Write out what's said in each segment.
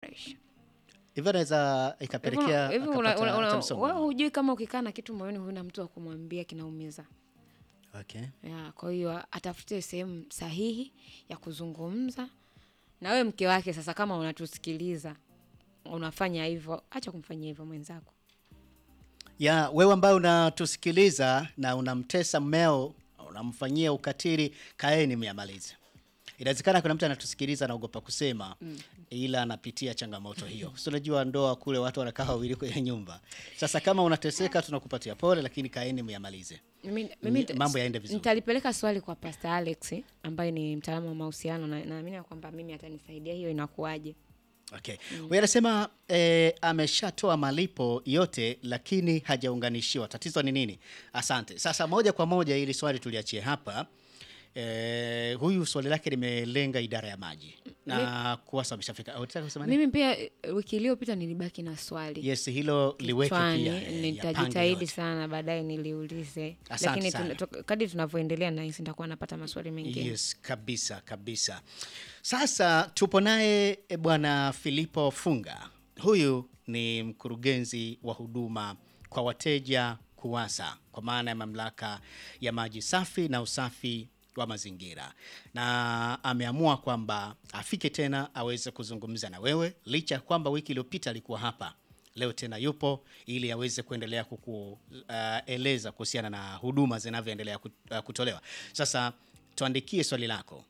fresh. hivyo naweza Hivi ikapelekea hivi una- akapata una- una- hata msongo. wewe hujui kama ukikaa na kitu moyoni huna mtu wa kumwambia kinaumiza. Okay. Ya, kwa hiyo atafute sehemu sahihi ya kuzungumza na wewe mke wake. Sasa kama unatusikiliza unafanya hivyo, acha kumfanyia hivyo mwenzako. ya wewe ambaye unatusikiliza na unamtesa mmeo unamfanyia ukatili kaeni myamalize inawezekana kuna mtu anatusikiliza anaogopa kusema ila anapitia changamoto hiyo si unajua ndoa kule watu wanakaa wawili kwenye nyumba sasa kama unateseka tunakupatia pole lakini kaeni myamalize Mimi, mimi Ni- mambo yaende vizuri. nitalipeleka swali kwa Pastor Alex ambaye ni mtaalamu wa mahusiano na naamini ya kwamba mimi atanisaidia hiyo inakuwaje. Okay. Huyu anasema eh, ameshatoa malipo yote lakini hajaunganishiwa. Tatizo ni nini? Asante. Sasa moja kwa moja ili swali tuliachie hapa. Eh, huyu swali lake limelenga idara ya maji na kuwasa ameshafika. Unataka kusema nini? Mimi pia eh, wiki iliyopita nilibaki na swali Yes, hilo liweke kichwani, pia. eh, yapange nitajitahidi yote. sana baadaye niliulize, Asante lakini sana. tuna- to- kadri tunavyoendelea nahisi nitakuwa napata maswali mengine. Yes, kabisa kabisa. Sasa tupo naye e, bwana Filipo Funga. Huyu ni mkurugenzi wa huduma kwa wateja KUWASA, kwa maana ya mamlaka ya maji safi na usafi wa mazingira, na ameamua kwamba afike tena aweze kuzungumza na wewe, licha ya kwamba wiki iliyopita alikuwa hapa leo tena yupo ili aweze kuendelea kukueleza kuhusiana na huduma zinavyoendelea kut- uh, kutolewa. Sasa tuandikie swali lako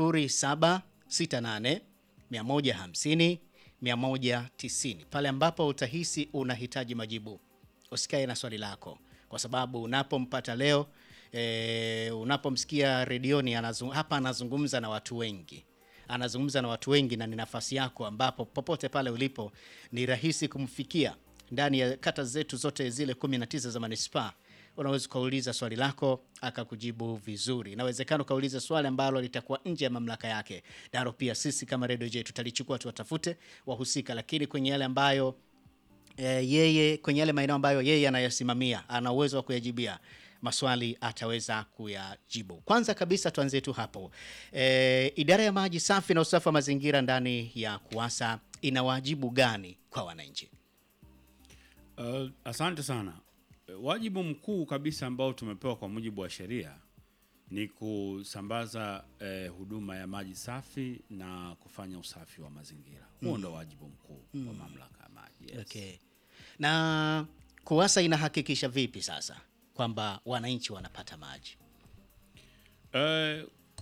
0768 150 190 pale ambapo utahisi unahitaji majibu. Usikae na swali lako, kwa sababu unapompata leo e, unapomsikia redioni anazung, hapa anazungumza na watu wengi anazungumza na watu wengi na ni nafasi yako ambapo popote pale ulipo ni rahisi kumfikia ndani ya kata zetu zote zile 19 za manispaa unaweza ukauliza swali lako akakujibu vizuri inawezekana ukauliza swali ambalo litakuwa nje ya mamlaka yake nalo pia sisi kama redio je tutalichukua tuwatafute wahusika lakini kwenye yale ambayo e, yeye kwenye yale maeneo ambayo yeye anayasimamia ana uwezo wa kuyajibia maswali ataweza kuyajibu. Kwanza kabisa tuanzie tu hapo. E, idara ya maji safi na usafi wa mazingira ndani ya KUWASA ina wajibu gani kwa wananchi? Uh, asante sana. Wajibu mkuu kabisa ambao tumepewa kwa mujibu wa sheria ni kusambaza eh, huduma ya maji safi na kufanya usafi wa mazingira. Huo ndo wajibu mkuu wa mamlaka ya maji. Yes. Okay. Na KUWASA inahakikisha vipi sasa kwamba wananchi wanapata maji? Eh,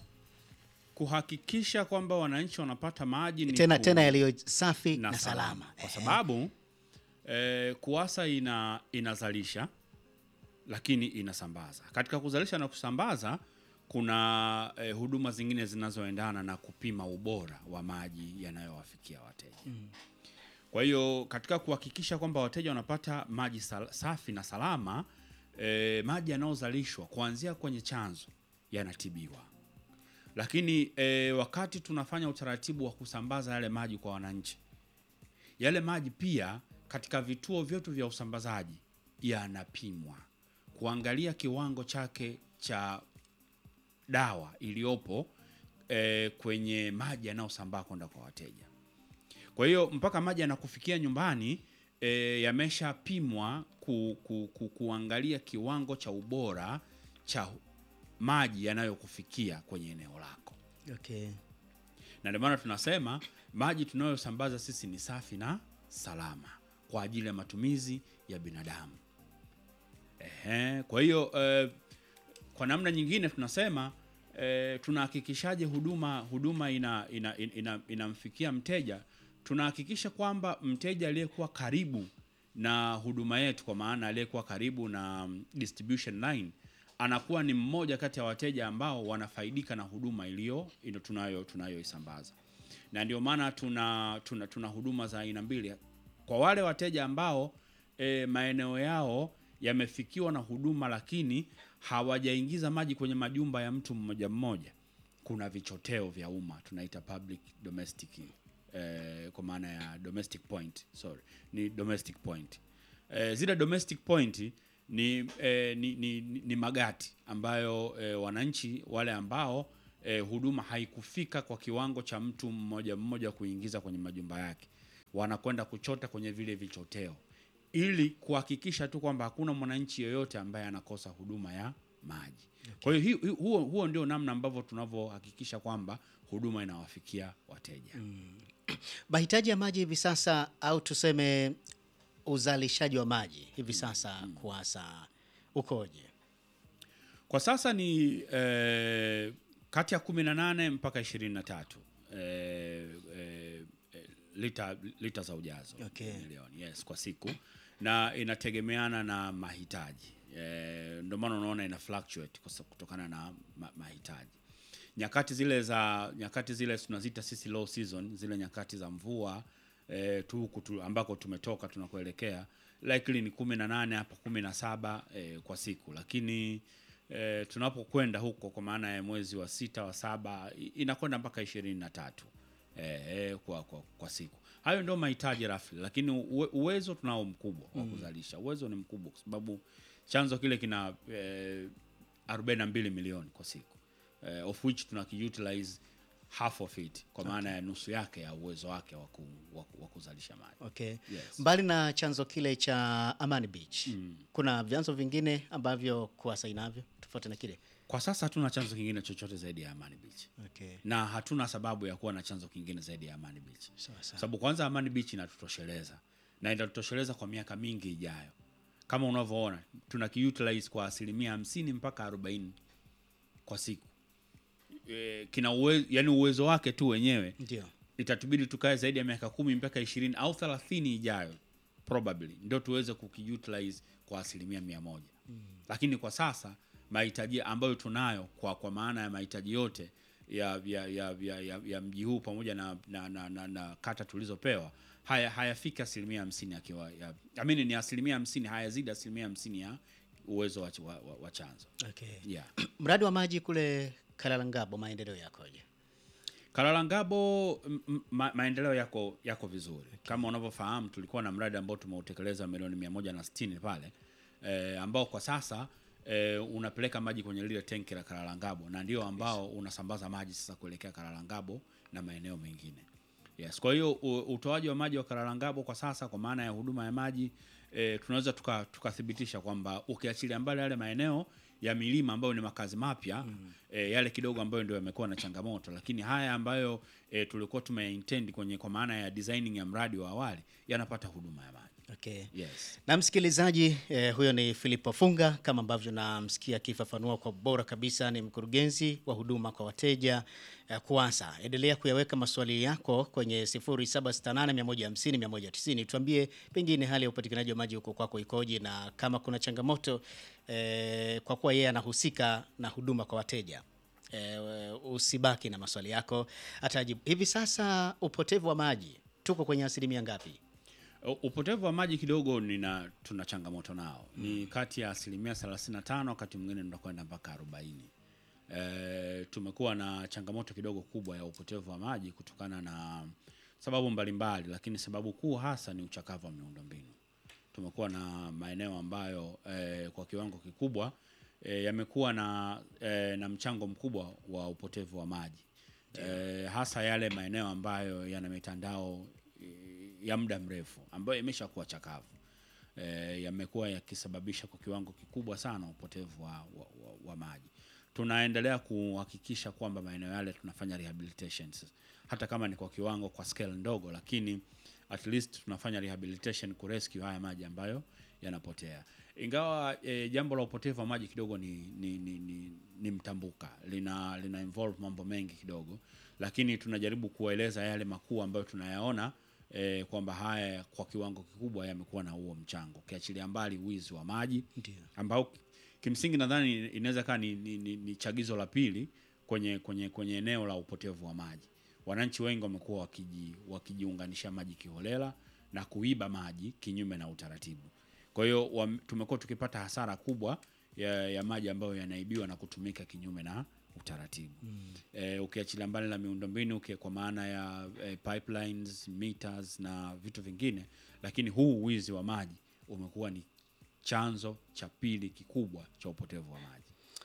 kuhakikisha kwamba wananchi wanapata maji ni Tena ku- tena yaliyo safi na, na, salama, salama. kwa sababu eh, KUWASA ina inazalisha lakini inasambaza. Katika kuzalisha na kusambaza kuna eh, huduma zingine zinazoendana na kupima ubora wa maji yanayowafikia wateja. Kwa hiyo katika kuhakikisha kwamba wateja wanapata maji sal- safi na salama, eh, maji yanayozalishwa kuanzia kwenye chanzo yanatibiwa lakini e, wakati tunafanya utaratibu wa kusambaza yale maji kwa wananchi, yale maji pia katika vituo vyetu vya usambazaji yanapimwa kuangalia kiwango chake cha dawa iliyopo e, kwenye maji yanayosambaa kwenda kwa wateja. Kwa hiyo mpaka maji yanakufikia nyumbani e, yameshapimwa ku, ku, ku, kuangalia kiwango cha ubora cha maji yanayokufikia kwenye eneo lako, Okay. na ndio maana tunasema maji tunayosambaza sisi ni safi na salama kwa ajili ya matumizi ya binadamu. Ehe, kwa hiyo eh, kwa namna nyingine tunasema eh, tunahakikishaje huduma huduma ina, ina, ina, ina, inamfikia mteja. Tunahakikisha kwamba mteja aliyekuwa karibu na huduma yetu, kwa maana aliyekuwa karibu na mm, distribution line anakuwa ni mmoja kati ya wateja ambao wanafaidika na huduma iliyo ino tunayo tunayoisambaza, na ndio maana tuna, tuna, tuna huduma za aina mbili kwa wale wateja ambao e, maeneo yao yamefikiwa na huduma lakini hawajaingiza maji kwenye majumba ya mtu mmoja mmoja. Kuna vichoteo vya umma tunaita public domestic eh, kwa maana ya domestic point, sorry, ni domestic point. Eh, zile domestic point ni, eh, ni, ni, ni, ni magati ambayo eh, wananchi wale ambao eh, huduma haikufika kwa kiwango cha mtu mmoja mmoja kuingiza kwenye majumba yake wanakwenda kuchota kwenye vile vichoteo ili kuhakikisha tu kwamba hakuna mwananchi yoyote ambaye anakosa huduma ya maji. Kwa hiyo hi- hi- huo, huo ndio namna ambavyo tunavyohakikisha kwamba huduma inawafikia wateja. Mahitaji ya maji hivi sasa au tuseme uzalishaji wa maji hivi sasa KUWASA ukoje? Kwa sasa ni eh, kati ya 18 mpaka 23 eh, eh, eh, lita, lita za ujazo Okay. milioni yes, kwa siku na inategemeana na mahitaji eh, ndio maana unaona ina fluctuate kwa sababu kutokana na ma, mahitaji nyakati zile za nyakati zile tunaziita sisi low season, zile nyakati za mvua eh, tu huku tu, ambako tumetoka tunakuelekea likely ni kumi na nane hapa kumi na saba eh, kwa siku, lakini eh, tunapokwenda huko kwa maana ya mwezi wa sita wa saba i- inakwenda mpaka ishirini na tatu eh, eh, kwa, kwa, kwa siku. Hayo ndio mahitaji rafli, lakini uwe, uwezo tunao mkubwa wa kuzalisha. Uwezo ni mkubwa kwa sababu chanzo kile kina eh, 42 milioni kwa siku eh, of which tunakiutilize half of it kwa maana ya nusu yake ya uwezo wake wa ku- wa ku- wa kuzalisha maji. Okay. Yes. Mbali na chanzo kile cha Amani Beach, kuna vyanzo vingine ambavyo KUWASA inavyo tofauti na kile? Kwa sasa hatuna chanzo kingine chochote zaidi ya Amani Beach Okay. na hatuna sababu ya kuwa na chanzo kingine zaidi ya Amani Beach, Sawa sawa. sababu kwanza Amani Beach inatutosheleza na itatutosheleza kwa miaka mingi ijayo. Kama unavyoona tuna kiutilize kwa asilimia hamsini mpaka arobaini kwa siku e, kina uwezo, yani uwezo wake tu wenyewe Ndio. itatubidi tukae zaidi ya miaka kumi mpaka ishirini au thelathini ijayo probably ndio tuweze kukiutilize kwa asilimia mia moja lakini kwa sasa mahitaji ambayo tunayo kwa, kwa maana ya mahitaji yote ya, ya, ya, ya, ya, ya mji huu pamoja na, na, na, na, na kata tulizopewa haya hayafiki asilimia hamsini akiwa ya, amini ni asilimia hamsini hayazidi asilimia hamsini ya uwezo wa, wa, wa, wa chanzo Okay. yeah. Mradi wa maji kule Kalalangabo maendeleo yakoje? Kalalangabo m- m- ma, maendeleo yako yako vizuri. Kama unavyofahamu tulikuwa na mradi ambao tumeutekeleza milioni mia moja na sitini pale e, ambao kwa sasa e, unapeleka maji kwenye lile tenki la Kalalangabo na ndio ambao unasambaza maji sasa kuelekea Kalalangabo na maeneo mengine. Yes, kwa hiyo u- utoaji wa maji wa Kalalangabo kwa sasa kwa maana ya huduma ya maji e, tunaweza tuka- tukathibitisha kwamba ukiachilia mbali yale maeneo ya milima ambayo ni makazi mapya mm. e, yale kidogo ambayo ndio yamekuwa na changamoto, lakini haya ambayo e, tulikuwa tumeintend kwenye kwa maana ya designing ya mradi wa awali yanapata huduma ya maji. Okay. Yes. Na msikilizaji eh, huyo ni Filipo Funga kama ambavyo namsikia akifafanua kwa bora kabisa, ni mkurugenzi wa huduma kwa wateja eh, KUWASA. Endelea kuyaweka maswali yako kwenye 0768150190 tuambie pengine hali ya upatikanaji wa maji huko kwako ikoje, na kama kuna changamoto eh, kwa kuwa yeye anahusika na huduma kwa wateja eh, usibaki na maswali yako, atajibu. Hivi sasa upotevu wa maji tuko kwenye asilimia ngapi? U- Upotevu wa maji kidogo nina tuna changamoto nao ni kati ya asilimia 35 wakati mwingine tunakwenda mpaka 40. E, tumekuwa na changamoto kidogo kubwa ya upotevu wa maji kutokana na sababu mbalimbali, lakini sababu kuu hasa ni uchakavu wa miundombinu. Tumekuwa na maeneo ambayo e, kwa kiwango kikubwa e, yamekuwa na, e, na mchango mkubwa wa upotevu wa maji e, hasa yale maeneo ambayo yana mitandao e, ya muda mrefu ambayo imeshakuwa chakavu e, yamekuwa yakisababisha kwa kiwango kikubwa sana upotevu wa, wa, wa, wa maji. Tunaendelea kuhakikisha kwamba maeneo yale tunafanya rehabilitations hata kama ni kwa kiwango kwa scale ndogo, lakini at least tunafanya rehabilitation kurescue haya maji ambayo yanapotea. Ingawa e, jambo la upotevu wa maji kidogo ni, ni, ni, ni, ni mtambuka, lina, lina involve mambo mengi kidogo, lakini tunajaribu kuwaeleza yale makuu ambayo tunayaona e, kwamba haya kwa kiwango kikubwa yamekuwa na huo mchango, ukiachilia mbali wizi wa maji Ndio. ambao kimsingi nadhani inaweza kaa ni, ni, ni, ni chagizo la pili kwenye, kwenye, kwenye eneo la upotevu wa maji. Wananchi wengi wamekuwa wakiji, wakijiunganisha maji kiholela na kuiba maji kinyume na utaratibu. Kwa hiyo wam- tumekuwa tukipata hasara kubwa ya, ya maji ambayo yanaibiwa na kutumika kinyume na utaratibu mm. E, ukiachilia mbali na miundombinu uki- kwa maana ya e, pipelines, meters na vitu vingine, lakini huu wizi wa maji umekuwa ni chanzo cha pili kikubwa cha upotevu wa maji.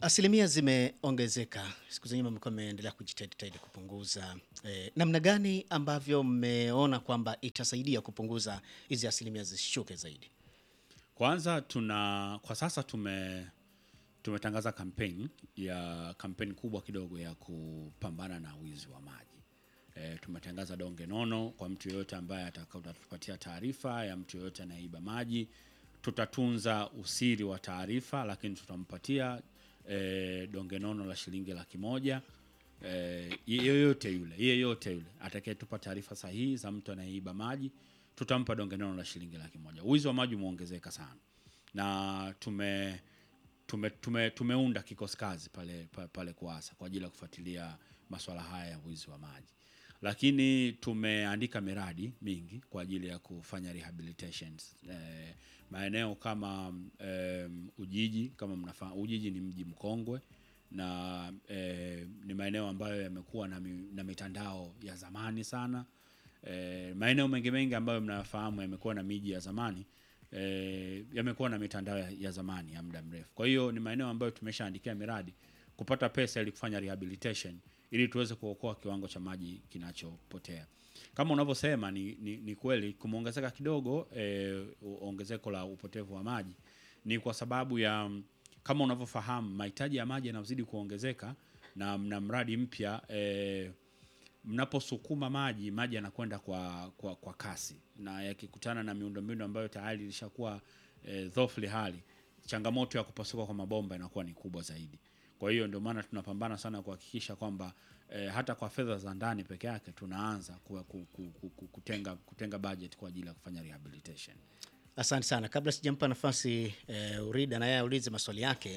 Asilimia zimeongezeka siku za nyuma, mlikuwa mmeendelea kujitahidi kupunguza. Eh, namna gani ambavyo mmeona kwamba itasaidia kupunguza hizi asilimia zisishuke zaidi? Kwanza tuna kwa sasa tume tumetangaza kampeni ya kampeni kubwa kidogo ya kupambana na wizi wa maji. E, tumetangaza donge nono kwa mtu yeyote ambaye atatupatia taarifa ya mtu yeyote anayeiba maji. Tutatunza usiri wa taarifa, lakini tutampatia e, donge nono la shilingi laki moja e, yeyote yule yeyote yule atakayetupa taarifa sahihi za mtu anayeiba maji tutampa donge nono la shilingi laki moja. Wizi wa maji umeongezeka sana na tume tume, tume, tumeunda kikosi kazi pale, pale, pale Kuasa kwa ajili ya kufuatilia masuala haya ya wizi wa maji, lakini tumeandika miradi mingi kwa ajili ya kufanya rehabilitations eh, maeneo kama eh, Ujiji kama mnafahamu, Ujiji ni mji mkongwe na eh, ni maeneo ambayo yamekuwa na, mi, na mitandao ya zamani sana. Eh, maeneo mengi mengi ambayo mnafahamu yamekuwa na miji ya zamani eh, yamekuwa na mitandao ya, ya zamani ya muda mrefu. Kwa hiyo ni maeneo ambayo tumeshaandikia miradi kupata pesa ili kufanya rehabilitation ili tuweze kuokoa kiwango cha maji kinachopotea. Kama unavyosema ni, ni, ni kweli kumeongezeka kidogo eh, ongezeko la upotevu wa maji ni kwa sababu ya kama unavyofahamu mahitaji ya maji yanazidi kuongezeka na mna mradi mpya eh, mnaposukuma maji maji yanakwenda kwa, kwa, kwa kasi na yakikutana na miundombinu ambayo tayari ilishakuwa e, dhofli hali, changamoto ya kupasuka kwa mabomba inakuwa ni kubwa zaidi. Kwa hiyo ndio maana tunapambana sana kuhakikisha kwamba e, hata kwa fedha za ndani peke yake tunaanza ku, ku, ku, ku, ku, kutenga, kutenga budget kwa ajili ya kufanya rehabilitation. Asante sana. Kabla sijampa nafasi eh, Urida na yeye aulize maswali yake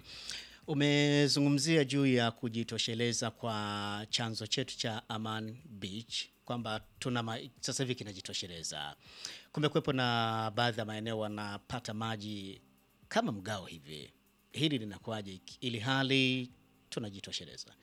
umezungumzia juu ya kujitosheleza kwa chanzo chetu cha Aman Beach kwamba tuna ma, sasa hivi kinajitosheleza. Kumekuwepo na baadhi ya maeneo wanapata maji kama mgao hivi, hili linakuwaje ili hali tunajitosheleza?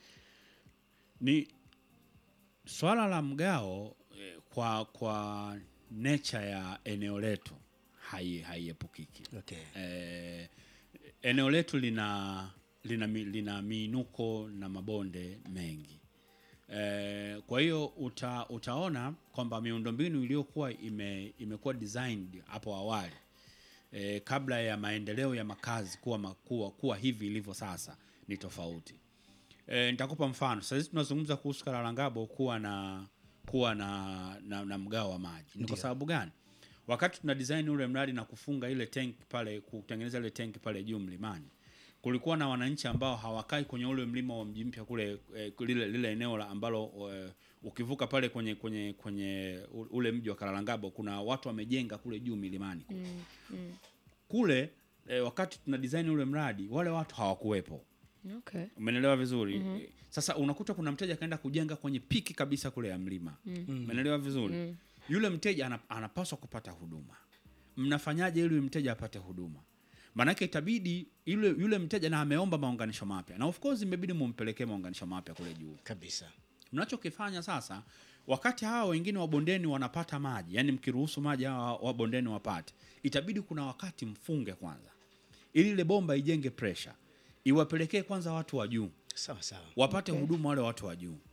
Ni swala la mgao eh, kwa kwa nature ya eneo letu hai haiepukiki. Okay. Eh, eneo letu lina lina, mi- lina miinuko na mabonde mengi eh, kwa hiyo uta, utaona kwamba miundombinu iliyokuwa ime, imekuwa designed hapo awali eh, kabla ya maendeleo ya makazi kuwa, ma- kuwa, kuwa hivi ilivyo sasa ni tofauti. E, nitakupa mfano. Sasa hizi tunazungumza kuhusu Karalangabo kuwa na kuwa na, na, na mgao wa maji. Ni kwa sababu gani? Wakati tuna design ule mradi na kufunga ile tank pale, kutengeneza ile tank pale juu mlimani, kulikuwa na wananchi ambao hawakai kwenye ule mlima wa mji mpya kule eh, lile, lile eneo la ambalo eh, ukivuka pale kwenye kwenye kwenye u- ule mji wa Karalangabo kuna watu wamejenga kule juu milimani kule kule eh, wakati tuna design ule mradi wale watu hawakuwepo. Okay. Umenelewa vizuri? Eh, Sasa unakuta kuna mteja akaenda kujenga kwenye piki kabisa kule ya mlima. Umenelewa vizuri? Yule mteja ana, anapaswa kupata huduma. Mnafanyaje ili yule mteja apate huduma? Maanake itabidi yule yule mteja na ameomba maunganisho mapya, na of course imebidi mumpelekee maunganisho mapya kule juu. Kabisa. Mnachokifanya sasa, wakati hawa wengine wa bondeni wanapata maji, yani mkiruhusu maji hawa wa bondeni wapate, itabidi kuna wakati mfunge kwanza, ili ile bomba ijenge pressure, iwapelekee kwanza watu wa juu Sawa sawa. wapate huduma wale watu wa juu.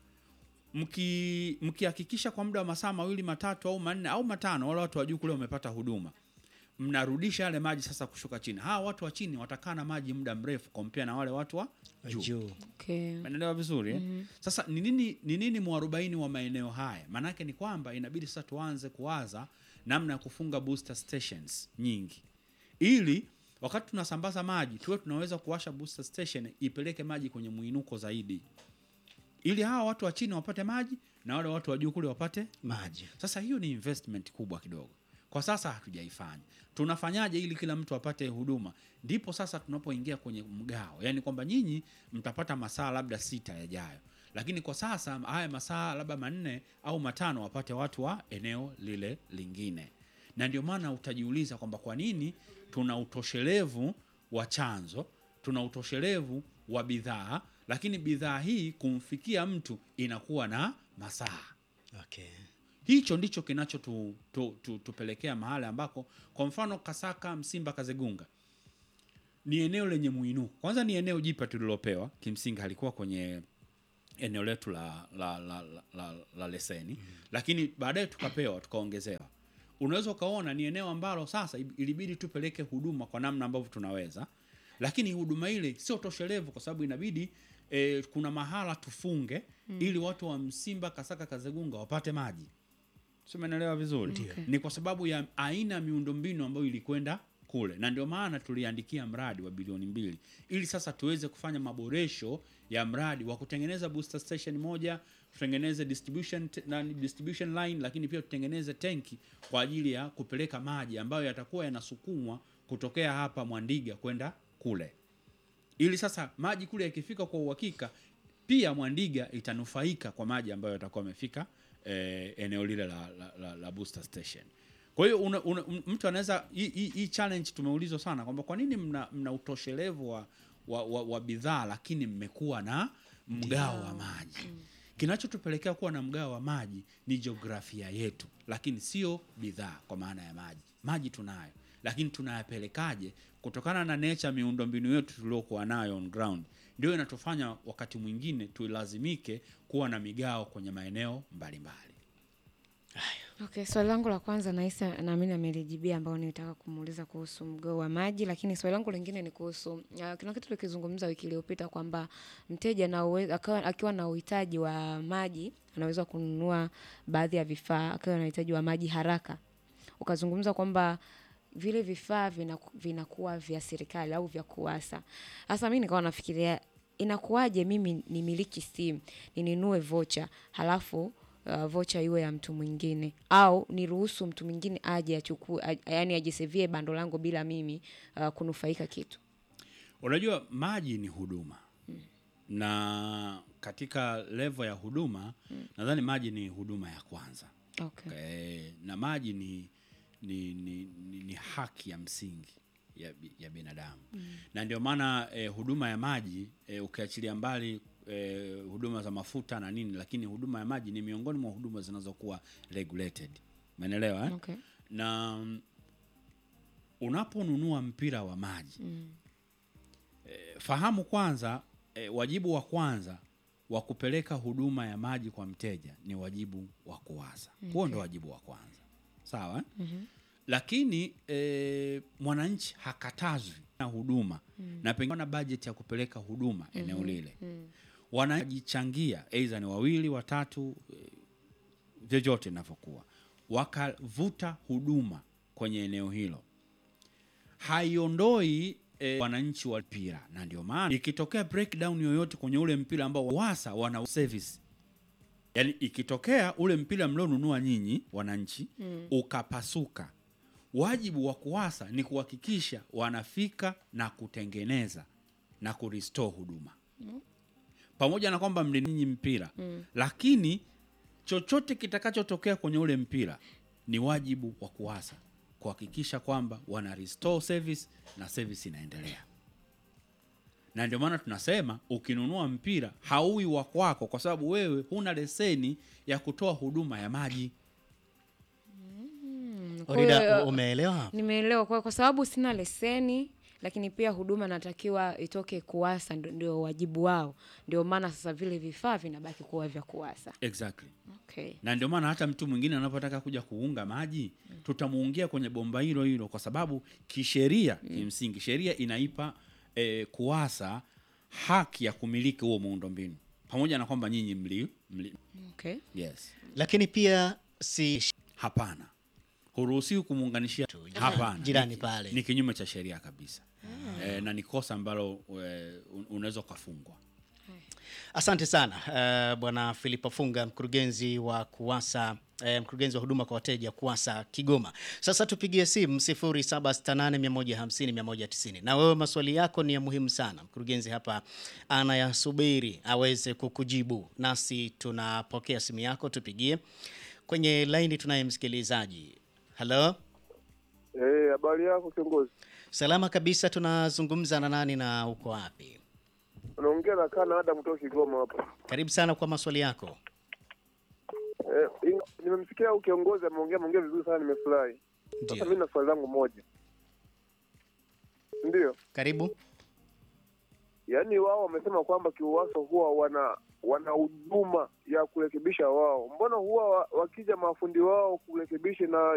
Mki mkihakikisha kwa muda wa masaa mawili matatu au manne au matano wale watu wa juu kule wamepata huduma, mnarudisha yale maji sasa kushuka chini. Hawa watu wa chini watakaa na maji muda mrefu kompea na wale watu wa juu. Juu. Okay. Umeelewa vizuri eh? Sasa ni nini ni nini mwarobaini wa maeneo haya? Maanake ni kwamba inabidi sasa tuanze kuwaza namna ya kufunga booster stations nyingi, ili wakati tunasambaza maji tuwe tunaweza kuwasha booster station ipeleke maji kwenye mwinuko zaidi, ili hawa watu wa chini wapate maji na wale watu wa juu kule wapate Maji. sasa hiyo ni investment kubwa kidogo. Kwa sasa hatujaifanya. Tunafanyaje ili kila mtu apate huduma? Ndipo sasa tunapoingia kwenye mgao, yaani kwamba nyinyi mtapata masaa labda sita yajayo, lakini kwa sasa haya masaa labda manne au matano wapate watu wa eneo lile lingine. Na ndio maana utajiuliza kwamba kwa nini tuna utoshelevu wa chanzo, tuna utoshelevu wa bidhaa, lakini bidhaa hii kumfikia mtu inakuwa na masaa Okay. hicho ndicho kinacho tu, tu, tu, tupelekea mahali ambako kwa mfano Kasaka, Msimba, Kazegunga ni eneo lenye muinuko. Kwanza ni eneo jipya tulilopewa, kimsingi halikuwa kwenye eneo letu la la, la, la, la, la leseni mm. Lakini baadaye tukapewa tukaongezewa. Unaweza ukaona ni eneo ambalo sasa ilibidi tupeleke huduma kwa namna ambavyo tunaweza, lakini huduma ile sio toshelevu kwa sababu inabidi eh, kuna mahala tufunge mm. ili watu wa Msimba, Kasaka, Kazegunga wapate maji. Sio, umeelewa vizuri? Okay. Ni kwa sababu ya aina ya miundombinu ambayo ilikwenda kule, na ndio maana tuliandikia mradi wa bilioni mbili ili sasa tuweze kufanya maboresho ya mradi wa kutengeneza booster station moja, tutengeneze distribution, t- nani, distribution line, lakini pia tutengeneze tenki kwa ajili ya kupeleka maji ambayo yatakuwa yanasukumwa kutokea hapa Mwandiga kwenda kule ili sasa maji kule yakifika kwa uhakika, pia Mwandiga itanufaika kwa maji ambayo yatakuwa yamefika eh, eneo lile la, la, la, la booster station. Kwa hiyo una, una, m- mtu anaweza hii- hii hii challenge tumeulizwa sana kwamba kwa nini mna, mna utoshelevu wa, wa, wa, wa bidhaa lakini mmekuwa na mgao wa maji. Kinachotupelekea kuwa na mgao wa maji ni jiografia yetu, lakini sio bidhaa kwa maana ya maji. Maji tunayo, lakini tunayapelekaje kutokana na nature miundombinu yetu tuliokuwa nayo on ground, ndio inatufanya wakati mwingine tulazimike kuwa na migao kwenye maeneo mbalimbali. Okay, swali langu la kwanza nahisi naamini amelijibia ambao nilitaka kumuuliza kuhusu mgao wa maji, lakini swali langu lingine ni kuhusu uh, kuna kitu tulikizungumza wiki iliyopita kwamba mteja na uwe- akawa- akiwa na uhitaji wa maji anaweza kununua baadhi ya vifaa akiwa na uhitaji wa maji haraka. Ukazungumza kwamba vile vifaa vinaku- vinakuwa vya serikali au vya kuwasa. Sasa mi nikawa nafikiria inakuwaje mimi nimiliki simu ninunue vocha halafu uh, vocha iwe ya mtu mwingine au niruhusu mtu mwingine aje achukue a- yaani ajisevie bando langu bila mimi uh, kunufaika kitu Unajua, maji ni huduma na katika level ya huduma nadhani maji ni huduma ya kwanza. okay. Eh, na maji ni, ni, ni, ni, ni haki ya msingi ya, bi- ya binadamu na ndio maana eh, huduma ya maji eh, ukiachilia mbali eh, huduma za mafuta na nini, lakini huduma ya maji ni miongoni mwa huduma zinazokuwa regulated, umeelewa eh? Okay. na mm, unaponunua mpira wa maji eh, fahamu kwanza eh, wajibu wa kwanza wa kupeleka huduma ya maji kwa mteja ni wajibu wa kuwaza huo ndo wajibu wa kwanza sawa eh? lakini eh, mwananchi hakatazwi na huduma na pengine na bajeti ya kupeleka huduma eneo lile wanajichangia aidha ni wawili watatu eh, vyovyote inavyokuwa wakavuta huduma kwenye eneo hilo haiondoi eh, wananchi wa mpira, na ndio maana ikitokea breakdown yoyote kwenye ule mpira ambao wasa wana service, yani ikitokea ule mpira mlionunua nyinyi wananchi ukapasuka, wajibu wa kuwasa ni kuhakikisha wanafika na kutengeneza na kurestore huduma pamoja na kwamba mlininyi mpira lakini chochote kitakachotokea kwenye ule mpira ni wajibu wa kuwasa kuhakikisha kwamba wana restore service na service inaendelea na ndio maana tunasema ukinunua mpira hauwi wa kwako kwa sababu wewe huna leseni ya kutoa huduma ya maji Kwa Orida, hiyo, umeelewa? nimeelewa kwa, kwa sababu sina leseni lakini pia huduma natakiwa itoke kuwasa ndo- ndio wajibu wao ndio maana sasa vile vifaa vinabaki kuwa vya kuwasa exactly okay. na ndio maana hata mtu mwingine anapotaka kuja kuunga maji tutamuungia kwenye bomba hilo hilo kwa sababu kisheria kimsingi sheria inaipa eh, kuwasa haki ya kumiliki huo muundombinu pamoja na kwamba nyinyi mli, mli Okay. yes Lakini pia si hapana huruhusiwi kumuunganishia hapana jirani Ni- pale. ni kinyume cha sheria kabisa eh, na ni kosa ambalo eh, un- unaweza ukafungwa Asante sana uh, Bwana Philip Funga, mkurugenzi wa KUWASA eh, mkurugenzi wa huduma kwa wateja KUWASA Kigoma. Sasa tupigie simu 0768150190 na wewe, maswali yako ni ya muhimu sana. Mkurugenzi hapa anayasubiri aweze kukujibu, nasi tunapokea simu yako, tupigie kwenye laini. Tunaye msikilizaji. Halo, Eh, habari yako kiongozi? salama kabisa. Tunazungumza na nani na uko wapi? Unaongea na kana Adam kutoka Kigoma hapa. Karibu sana kwa maswali yako. Eh, in- nimemsikia huyu kiongozi ameongea ameongea vizuri sana nimefurahi. Sasa Ndio. mimi na swali langu moja. Ndio, Karibu. yaani wao wamesema kwamba KIUWASA huwa wana wana huduma ya kurekebisha wao. Mbona huwa wa- wakija mafundi wao kurekebisha na